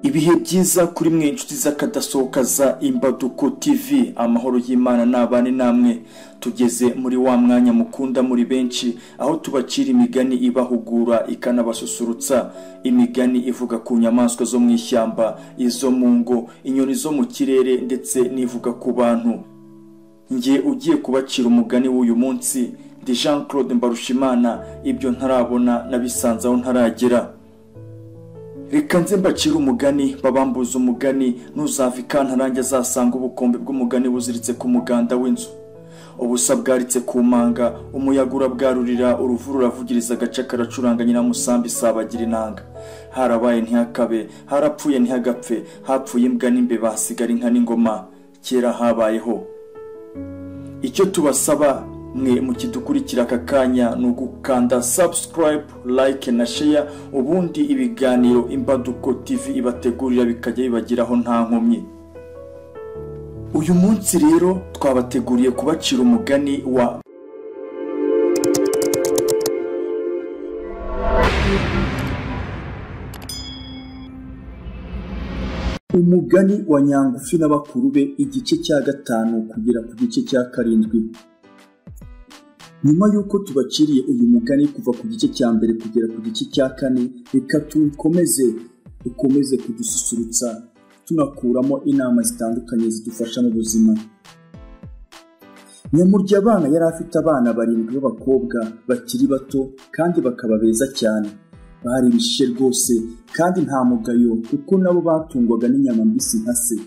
Ibihe byiza kuri mwe inshuti z'akadasohoka za Imbaduko TV amahoro y'Imana nabane namwe tugeze muri wa mwanya mukunda muri benshi aho tubacira imigani ibahugura ikanabasusurutsa imigani ivuga ku nyamaswa zo mu ishyamba izo mu ngo inyoni zo mu kirere ndetse n'ivuga ku bantu njye ugiye kubacira umugani w'uyu munsi ndi Jean Claude Mbarushimana ibyo ntarabona nabisanze aho ntaragera reka nze mbacire umugani babambuza umugani ntuzava ikantarange azasanga ubukombe bw'umugani buziritse ku muganda w'inzu ubusa bwaritse ku manga umuyaga urabwarurira uruvu ruravugiriza agace karacuranga nyiramusambi isabagira inanga harabaye ntihakabe harapfuye ntihagapfe hapfuye imbwa n'imbeba hasigara inka n'ingoma kera habayeho icyo tubasaba mwe mukidukurikira aka kanya ni ugukanda subscribe like na share ubundi ibiganiro imbaduko tv ibategurira bikajya bibageraho nta nkomyi uyu munsi rero twabateguriye kubacira umugani wa umugani wa nyangufi na bakuru be igice cya gatanu kugera ku gice cya karindwi nyuma y'uko tubaciriye uyu mugani kuva ku gice cya mbere kugera ku gice cya kane reka tuwukomeze dukomeze kudususurutsa tunakuramo inama zitandukanye zidufasha mu buzima nyamurya abana yari afite abana barindwi b'abakobwa bakiri bato kandi bakaba beza cyane bari bishe rwose kandi nta mugayo kuko nabo batungwaga n'inyama mbisi nka se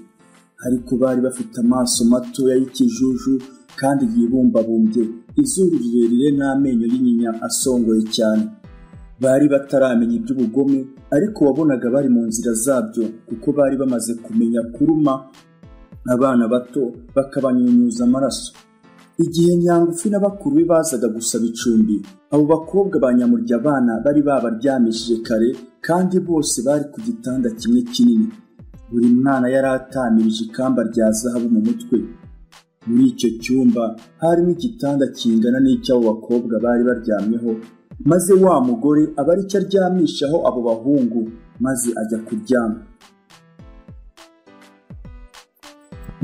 ariko bari bafite amaso matoya y'ikijuju kandi yibumbabumbye izuru rirerire n'amenyo y'inyinya asongoye cyane bari bataramenya iby'ubugome ariko wabonaga bari mu nzira zabyo kuko bari bamaze kumenya kuruma abana bato bakabanyunyuza amaraso igihe nyangufi na bakuru be bazaga gusaba icumbi abo bakobwa ba nyamurya abana bari babaryamishije kare kandi bose bari ku gitanda kimwe kinini buri mwana yari atamirije ikamba rya zahabu mu mutwe muri icyo cyumba harimo igitanda kingana n'icy'abo bakobwa bari baryamyeho maze wa mugore aba ari cyo aryamishaho abo bahungu maze ajya kuryama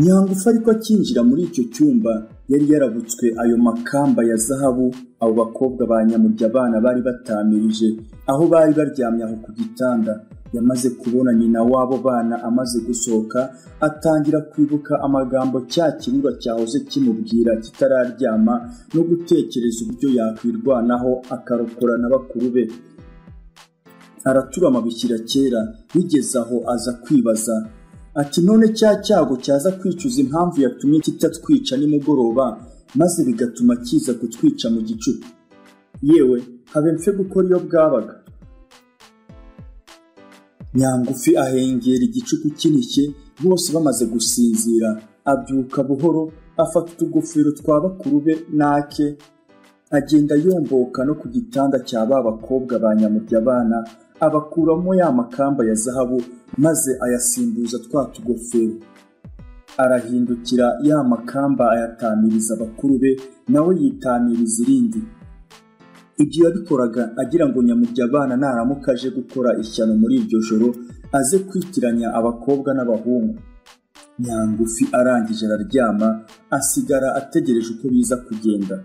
nyangufu ariko akinjira muri icyo cyumba yari yarabutswe ayo makamba ya zahabu abo bakobwa ba nyamurya abana bari batamirije aho bari baryamye aho ku gitanda yamaze kubona nyina w'abo bana amaze gusohoka atangira kwibuka amagambo cya kibuga cyahoze kimubwira kitararyama no gutekereza uburyo yakwirwanaho akarokora na bakuru be araturama bishyira kera bigeze aho aza kwibaza ati none cya cyago cyaza kwicuza impamvu yatumye kitatwica nimugoroba maze bigatuma kiza kutwica mu gicuku yewe habe mfe gukora iyo bwabaga nyangufi ahengera igicuku kinishye bose bamaze gusinzira abyuka buhoro afata utugofero twa bakuru be n'ake agenda yomboka no ku gitanda cya ba bakobwa ba nyamurya abana abakuramo ya makamba ya zahabu maze ayasimbuza twa tugofero arahindukira ya makamba ayatamiriza abakuru be nawe yitamiriza irindi ibyo yabikoraga agira ngo nyamurya abana naramuka aje gukora ishyano muri iryo joro aze kwitiranya abakobwa n'abahungu nyangufi arangije araryama asigara ategereje uko biza kugenda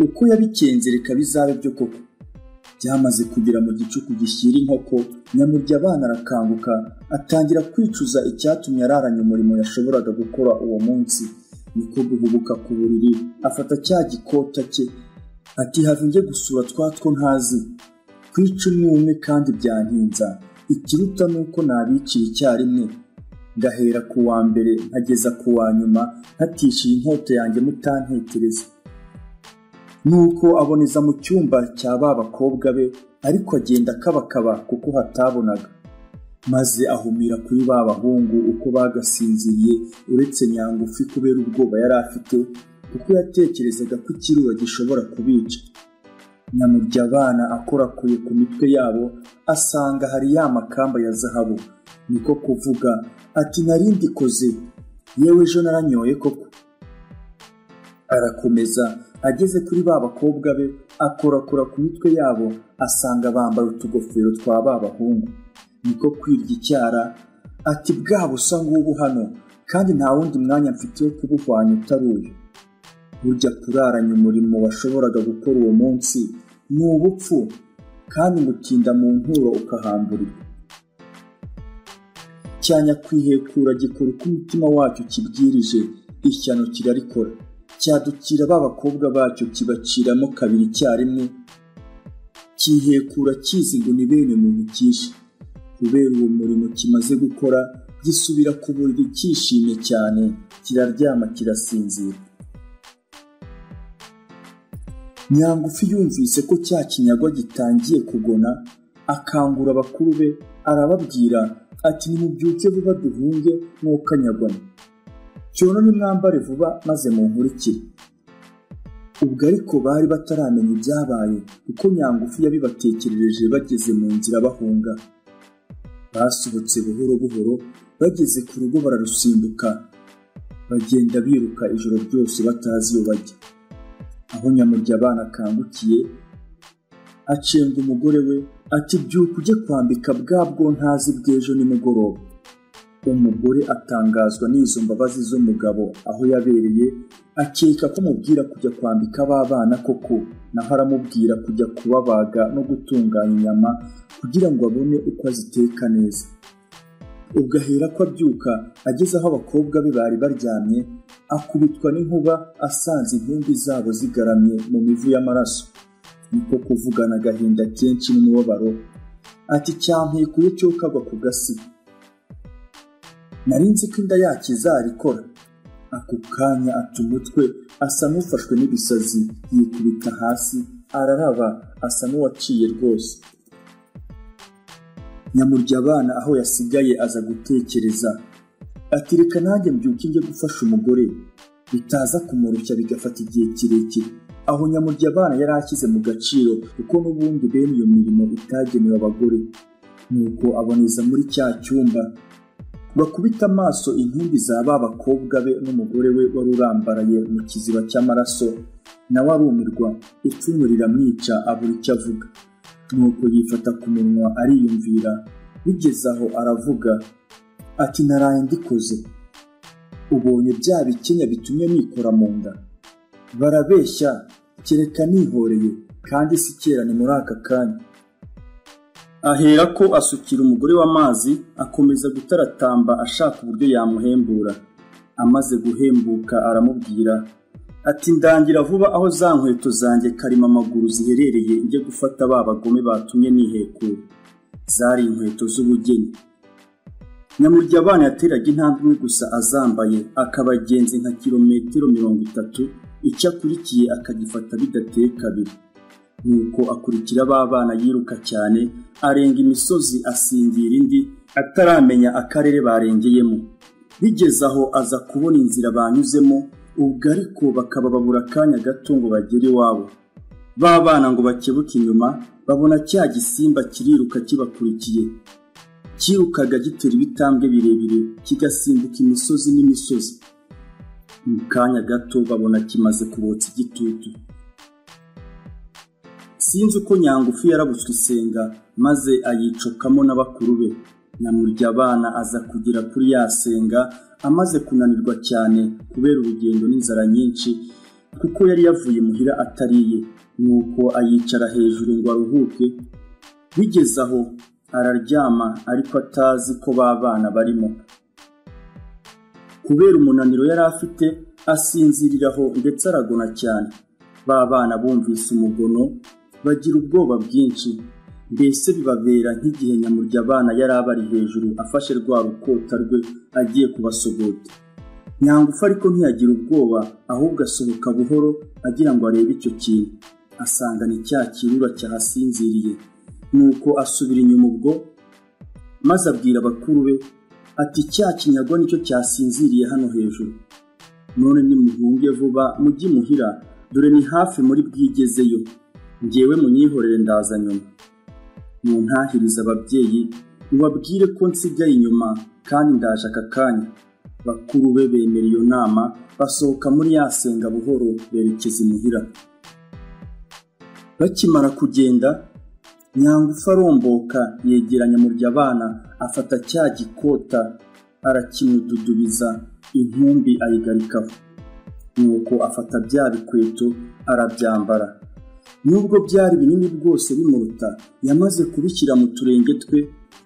uko yabikenze reka bizabe byo koko byamaze kugera mu gicuku gishyira inkoko nyamurya abana arakanguka atangira kwicuza icyatumye araranye umurimo yashoboraga gukora uwo munsi niko guhubuka ku buriri afata cya gikota cye ati have njye gusura twa two ntazi kwica umwe umwe kandi byantinza ikiruta ni uko nabiciye icyarimwe ngahera ku wa mbere nkageza ku wa nyuma ntatishiye inkota yanjye mutantekereza nuko aboneza mu cyumba cya ba bakobwa be ariko agenda akabakaba kuko hatabonaga maze ahumira kuri ba bahungu uko bagasinziriye uretse nyangufi kubera ubwoba yari afite kuko yatekerezaga ko ikirura gishobora kubica nyamurya abana akorakuye ku mitwe yabo asanga hari ya makamba ya zahabu niko kuvuga ati narindikoze yewe ejo naranyoye koko arakomeza ageze kuri ba bakobwa be akorakora ku mitwe yabo asanga bambaye utugofero twa ba bahungu niko kwirya icyara ati bwa busa ngubu hano kandi nta wundi mwanya mfite wo kubuhwanya utari uyu burya kuraranya umurimo washoboraga gukora uwo munsi ni ubupfu kandi ngutinda mu nturo ukahamburirwa cyanya kwihekura gikora uko umutima wacyo kibwirije ishyano kirarikora cyadukira ba bakobwa bacyo kibaciramo kabiri icyarimwe cyihekura kizi ngo ni bene muntu cyishe kubera uwo murimo kimaze gukora gisubira ku buriri cyishimye cyane kiraryama kirasinzira nyangufi yumvise ko cya kinyago gitangiye kugona akangura abakuru be arababwira ati nimubyuke vuba duhunge mwokanyagona cyono nimwambare vuba maze munkurikire ubwo ariko bari bataramenya ibyabaye kuko nyangufi yabibatekerereje bageze mu nzira bahunga basohotse buhoro buhoro bageze ku rugo bararusimbuka bagenda biruka ijoro ryose batazi iyo bajya aho nyamurya abana akangukiye acenga umugore we ati byuka ujye kwambika bwa bwontazi bw'ejo nimugoroba umugore atangazwa n'izo mbabazi z'umugabo aho yabereye akeka ko mubwira kujya kwambika b'abana koko naho aramubwira kujya kubabaga no gutunganya inyama kugira ngo abone uko aziteka neza ubwo ahera ko abyuka ageze aho abakobwa be bari baryamye akubitwa n'inkuba asanze intumbi zabo zigaramye mu mivu y'amaraso niko kuvugana agahinda kenshi n'umubabaro ati cyampekuye cyo kagwa ku gasi nari nzi ko inda yakizarikora ako kanya ata umutwe asa n'ufashwe n'ibisazi yikubita hasi araraba asa n'uwaciye rwose nyamurya abana aho yasigaye aza gutekereza ati reka nanjye mbyuke njye gufasha umugore bitaza kumurushya bigafata igihe kirekire aho nyamurya abana yari ashyize mu gaciro kuko n'ubundi bene iyo mirimo itagenewe abagore nuko aboneza muri cya cyumba bakubita amaso intumbi za ba bakobwa be n'umugore we wari urambaraye mu kiziba cy'amaraso nawe arumirwa icumu riramwica abura icyo avuga nuko yifata ku munwa ariyumvira bigeze aho aravuga ati naraye ndikoze ubonye bya bikenya bitumye nikora mu nda barabeshya kereka nihoreye kandi si kera ni muri aka kanya ahera ko asukira umugore w'amazi akomeza gutaratamba ashaka uburyo yamuhembura amaze guhembuka aramubwira ati ndangira vuba aho za nkweto zanjye karima amaguru ziherereye njye gufata ba bagome batumye nihekura zari inkweto z'ubugeni nyamurya abana yateraga intambwe imwe gusa azambaye akabagenzi nka kilometero mirongo itatu icyo akurikiye akagifata bidateye kabiri nuko akurikira ba bana yiruka cyane arenga imisozi asingira indi ataramenya akarere barengeyemo bigeze aho aza kubona inzira banyuzemo ubwo ariko bakaba babura akanya gato ngo bagere iwabo ba bana ngo bakebuke inyuma babona cya gisimba kiriruka kibakurikiye cyirukaga gitera ibitambwe birebire kigasimbuka imisozi n'imisozi mu kanya gato babona kimaze kubotsa igitutu sinzi uko nyangufu yarabutswe isenga maze ayicokamo n'abakuru be nyamurya abana aza kugera kuri ya senga amaze kunanirwa cyane kubera urugendo n'inzara nyinshi kuko yari yavuye muhira atariye nuko ayicara hejuru ngo aruhuke bigeze aho araryama ariko atazi ko ba bana barimo kubera umunaniro yari afite asinziriraho ndetse aragona cyane ba bana bumvise umugono bagira ubwoba bwinshi mbese bibabera nk'igihe nyamurya abana yari abari hejuru afashe rwa rukota rwe agiye kubasogota nyangufu ariko ntiyagira ubwoba ahubwo asohoka buhoro agira ngo arebe icyo kintu asanga ni cya kirura cyahasinziriye nuko asubira inyuma ubwo maze abwira abakuru be ati cya kinyago nicyo cyasinziriye hano hejuru none nimuhunge vuba mujye imuhira dore ni hafi muri bwigezeyo ngewe munyihorere ndaza nyuma muntahiriza ababyeyi mubabwire ko nsigaye inyuma kandi ndaje aka kanya bakuru be bemera iyo nama basohoka muri ya senga buhoro berekeza imuhira bakimara kugenda nyangufu aromboka yegeranya muryabana afata cya gikota arakimududubiza intumbi ayigarikaho nuko afata bya bikweto arabyambara nubwo byari binini bwose bimuruta yamaze kubishyira mu turenge twe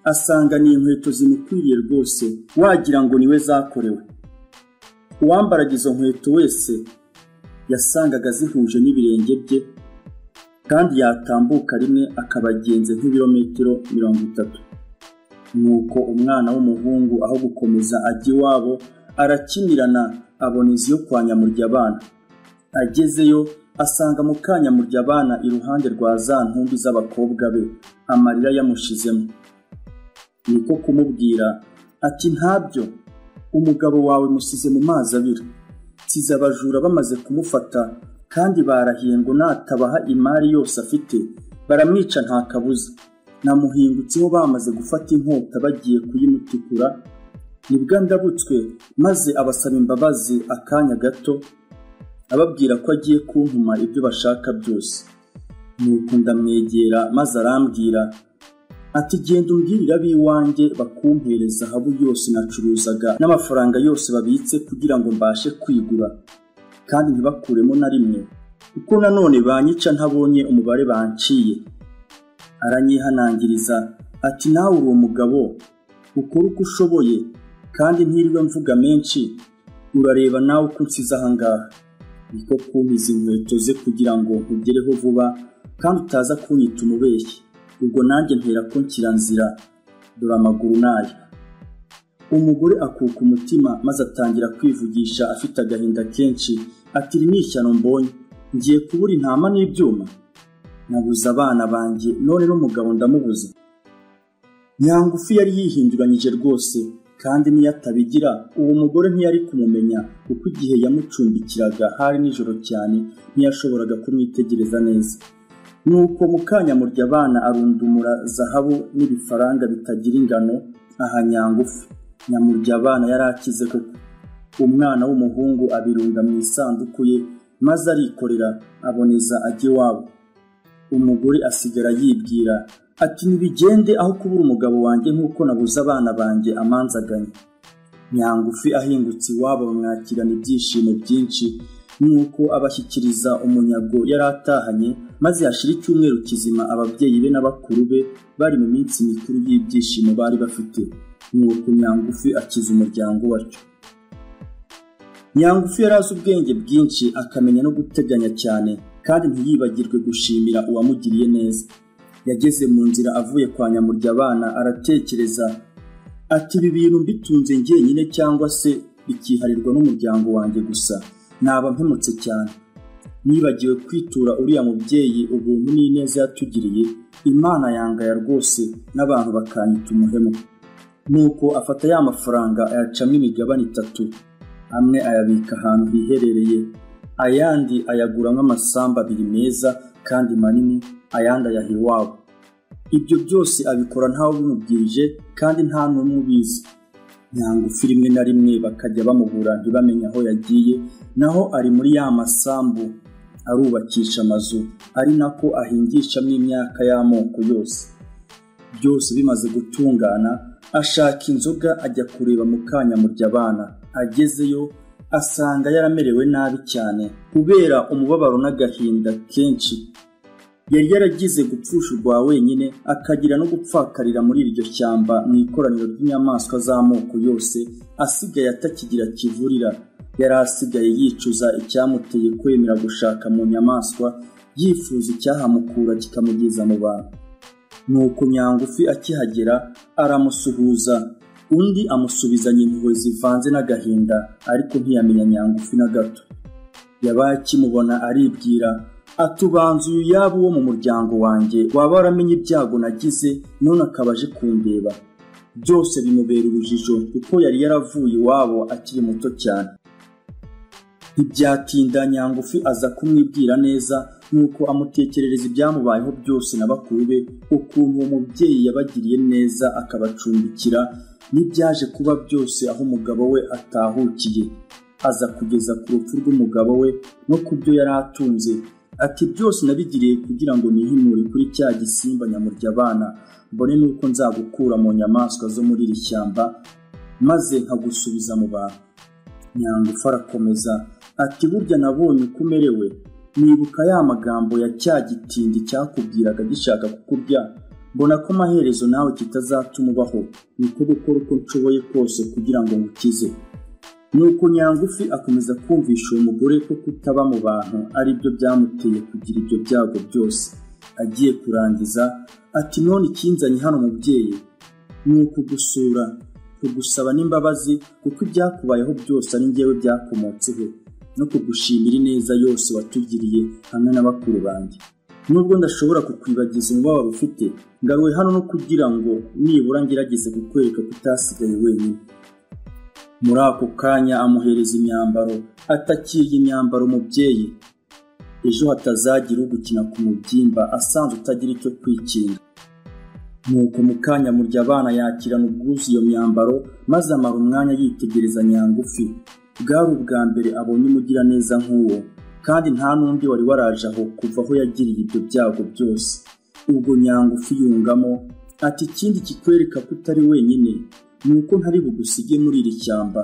asanga ni inkweto zimukwiriye rwose wagira ngo niwe zakorewe uwambaraga izo nkweto wese yasangaga zihuje n'ibirenge bye kandi yatambuka rimwe akabagenza nk'ibirometero mirongo itatu nuko umwana w'umuhungu aho gukomeza ajya iwabo arakimirana abona inzu yo kwa nyamuryabana agezeyo asanga mu kanyamurya abana iruhande rwa za ntumbi z'abakobwa be amarira yamushizemo niko kumubwira ati ntabyo umugabo wawe musize mu mazi abira nsize abajura bamaze kumufata kandi barahiye ngo natabaha imari yose afite baramwica nta kabuza namuhingutseho bamaze gufata inkota bagiye kuyimutikura nibwo ndabutswe maze abasaba imbabazi akanya gato ababwira ko agiye kuntuma ibyo bashaka byose nuko ndamwegera maze arambwira ati genda umbwirira ab'iwanjye bakumpereza ahabu yose nacuruzaga n'amafaranga yose babitse kugira ngo mbashe kwigura kandi ntibakuremo na rimwe kuko nanone banyica ntabonye umubare banciye aranyihanangiriza ati nawe uri umugabo ukora uko ushoboye kandi ntirirwe mvuga menshi urareba nawe uko unsize ahangaha niko kumpiza inkweto ze kugira ngo nkugereho vuba kandi utaza kunyita umubeshyi ubwo nanjye mpera ko nshyira nzira dore amaguru nayo umugore akuka umutima maze atangira kwivugisha afite agahinda kenshi ati iri ni ishyano mbonye ngiye kubura intama n'ibyuma nabuze abana banjye none n'umugabo ndamubuze nyangufi yari yihinduranyije rwose kandi niyo atabigira uwo mugore ntiyari kumumenya kuko igihe yamucumbikiraga hari nijoro cyane ntiyashoboraga kumwitegereza neza nuko mukanyamurya abana arundumura zahabu n'ibifaranga bitagira ingano aha nyangufu nyamurya abana yari akize koko umwana w'umuhungu abirunga mu isanduku ye maze arikorera aboneza ajya iwabo umugore asigara yibwira ati ntibigende aho kubura umugabo wanjye nk'uko nabuze abana banjye amanzaganye nyangufi ahingutse iwabo bamwakirana ibyishimo byinshi nk'uko abashyikiriza umunyago yari atahanye maze hashira icyumweru kizima ababyeyi be n'abakuru be bari mu minsi mikuru y'ibyishimo bari bafite nuko nyangufi akiza umuryango watyo nyangufi yari azi ubwenge bwinshi akamenya no guteganya cyane kandi ntiyibagirwe gushimira uwamugiriye neza yageze mu nzira avuye kwa nyamurya abana aratekereza ati ibi bintu mbitunze njyenyine cyangwa se bikiharirwa n'umuryango wanjye gusa naba mpemutse cyane nibagiwe kwitura uriya mubyeyi ubuntu n'ineza yatugiriye imana yangaya rwose n'abantu bakanyita umuhemu nuko afata ya mafaranga ayacamo imigabane itatu amwe ayabika ahantu hiherereye ayandi ayaguramo amasambu abiri meza kandi manini ayandi ayaha iwabo ibyo byose abikora ntawe ubimubwirije kandi nta n'umwe ubizi nyangufi rimwe na rimwe bakajya bamubura ntibamenye aho yagiye naho ari muri ya masambu arubakisha amazu ari nako ahingishamo imyaka y'amoko yose byose bimaze gutungana ashaka inzoga ajya kureba mu kanyamurya abana agezeyo asanga yaramerewe nabi cyane kubera umubabaro n'agahinda kenshi yari yaragize gupfushurwa wenyine akagira no gupfakarira muri iryo shyamba mu ikoraniro ry'inyamaswa z'amoko yose asigaye atakigira kivurira yari asigaye yicuza icyamuteye kwemera gushaka mu nyamaswa yifuza icyahamukura kikamugeza mu bantu nuko nyangufi akihagera aramusuhuza undi amusubizanya impuhwe zivanze n'agahinda ariko ntiyamenya nyangufi na gato yabaye akimubona aribwira atubanza uyu yaba uwo mu muryango wanjye waba waramenye ibyago nagize none akaba aje kundeba byose bimubera urujijo kuko yari yaravuye iwabo akiri muto cyane ntibyatinda nyangufi aza kumwibwira neza nk'uko amutekerereza ibyamubayeho byose na bakuru be ukuntu uwo mubyeyi yabagiriye neza akabacumbikira n'ibyaje kuba byose aho umugabo we atahukiye aza kugeza ku rupfu rw'umugabo we no ku byo yari atunze ati byose nabigiriye kugira ngo nihimure kuri cya gisimba nyamurya abana mbone n'uko nzagukura mu nyamaswa zo muri iri shyamba maze nkagusubiza mu bantu nyangufu arakomeza ati burya nabonye uko umerewe nibuka ya magambo ya cya gitindi cyakubwiraga gishaka kukurya mbona ko amaherezo nawe kitazatuma ubaho niko gukora uko nshoboye kose kugira ngo ngukize nuko nyangufi akomeza kumvisha uwo mugore ko kutaba mu bantu ari byo byamuteye kugira ibyo byago byose agiye kurangiza ati none ikinzanye hano mubyeyi ni ukugusura kugusaba n'imbabazi kuko ibyakubayeho byose ari njyewe byakomotseho no kugushimira ineza yose watugiriye hamwe na bakuru banjye nubwo ndashobora kukwibagiza umubabaro ufite ngaruwe hano no kugira ngo nibura ngerageze kukwereka ko utasigaye wenyine muri ako kanya amuhereza imyambaro atakiye imyambaro umubyeyi ejo hatazagira ugukina ku mubyimba asanzwe utagira icyo kwikinga nuko mu kanya murya abana yakirana ubwuzu iyo myambaro maze amara umwanya yitegereza nyangufi bwari ubwa mbere abonye umugiraneza nk'uwo kandi nta n'undi wari waraje aho kuva aho yagiriye ibyo byago byose ubwo nyangufi yungamo ati ikindi kikwereka ko utari wenyine ni uko ntari bugusige muri iri shyamba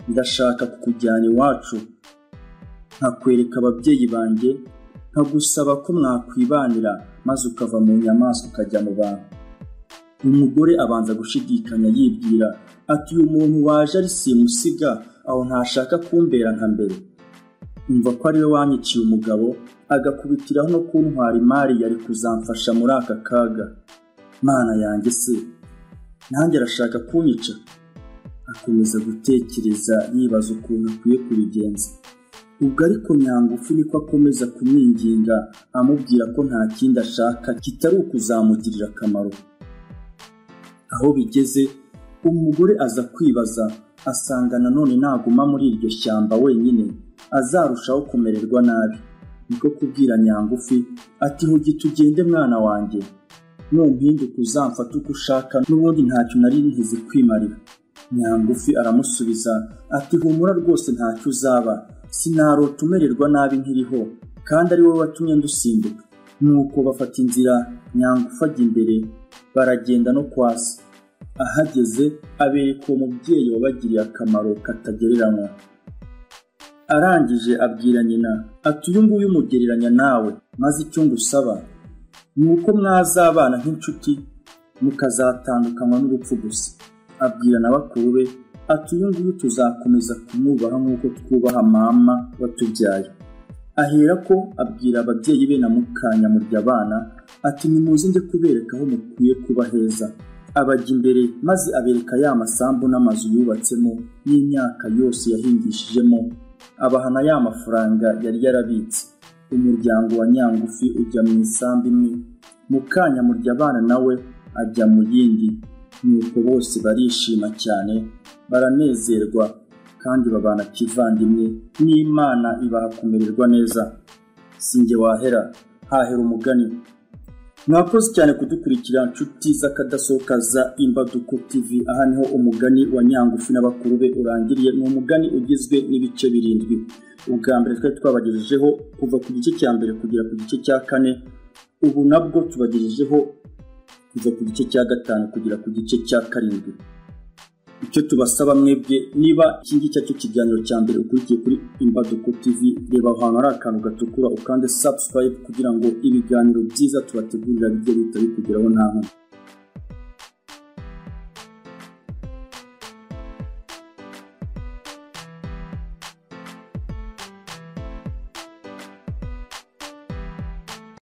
ndashaka kukujyana iwacu nkakwereka ababyeyi banjye nkagusaba ko mwakwibanira maze ukava mu nyamaswa ukajya mu bantu umugore abanza gushidikanya yibwira ati uyu muntu waje ari simusiga aho ntashaka kumbera nka mbere umva ko ariwe wanyiciye umugabo agakubitiraho no kuntwara imari yari kuzamfasha muri aka kaga mana yanjye se nanjye arashaka kunyica akomeza gutekereza yibaza ukuntu akwiye kubigenza ubwo ariko nyangufi niko akomeza kumwinginga amubwira ko nta kindi ashaka kitari ukuzamugirira akamaro aho bigeze umugore aza kwibaza asanga nanone naguma muri iryo shyamba wenyine azarushaho kumererwa nabi niko kubwira nyangufi ati hugi tugende mwana wanjye numpinduka uzamfate uko ushaka n'ubundi ntacyo nari nteze kwimarira nyangufi aramusubiza ati humura rwose ntacyo uzaba sinarota umererwa nabi nkiriho kandi ari wowe watumye ndusimbuka nuko bafata inzira nyangufi ajya imbere baragenda no kwasi ahageze abereka uwo mubyeyi wabagiriye akamaro katagereranywa arangije abwira nyina ati uyu nguyu umugereranya nawe maze icyo ngusaba ni uko mwazabana nk'inshuti mukazatandukanywa n'urupfu gusa abwira na bakuru be ati uyu nguyu tuzakomeza kumwubaha nk'uko twubaha mama watubyaye ahera ko abwira ababyeyi be na mukanya murya abana ati nimuze njye kubereka aho mukwiye kuba heza abajya imbere maze abereka ya masambu n'amazu yubatsemo n'imyaka yose yahingishijemo abahana ya mafaranga yari yarabitse umuryango wa nyangufi ujya mu isambu imwe mukanya murya abana nawe ajya mu yindi nuko bose barishima cyane baranezerwa kandi babana kivandimwe n'imana ibaha kumererwa neza sinjye wahera hahera umugani mwakoze cyane kudukurikira nshuti z'akadasohoka za imbaduko tv aha niho umugani wa nyangufi n'abakuru be urangiriye ni umugani ugizwe n'ibice birindwi ubwa mbere twari twabagejejeho kuva ku gice cya mbere kugera ku gice cya kane ubu nabwo tubagejejeho kuva ku gice cya gatanu kugera ku gice cya karindwi icyo tubasaba mwebwe niba iki ngiki cyo kiganiro cya mbere ukurikiye kuri imbaduko tv reba ahantu hari akantu gatukura ukande subscribe kugira ngo ibiganiro byiza tubategurira bijye bihita bikugeraho nta nkomyi